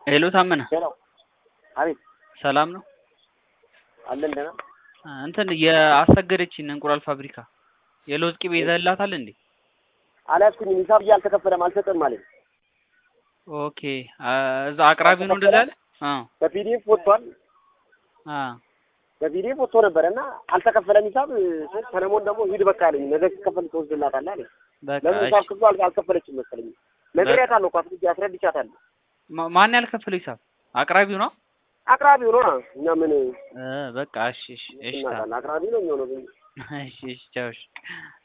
ሄሎ ታመነ ሄሎ፣ አቤት፣ ሰላም ነው? አለን ደህና። እንትን የአሰገደችን እንቁላል ፋብሪካ የለውዝ ቅቤ ይዘህላታል እንዴ? አልያዝኩኝም። ሂሳብ ብዬ አልተከፈለም አልሰጠም ማለት ኦኬ እዛ አቅራቢው ነው እንደዛ ያለ? አዎ በፒዲኤፍ ወጥቷል። አዎ በፒዲኤፍ ወጥቶ ነበረ እና አልተከፈለም ሂሳብ። ሰለሞን ደግሞ ሂድ በቃ አለኝ። ነገ ሲከፈል ትወስድላታለህ አለኝ። በቃ ለምን እሺ። ሂሳብ ክፍሉ አል- አልከፈለችም መሰለኝ። ነግሬያታለሁ እኮ አስረጅ አስረድቻታለሁ። ማ- ማን ያልከፈለው ሂሳብ? አቅራቢው ነው? አቅራቢው ነው እኛ ምን እ በቃ እሺ እሺ እሺ ታ- እናውቃለን። አቅራቢ ነው የሚሆነው። እሺ እሺ ቻው እሺ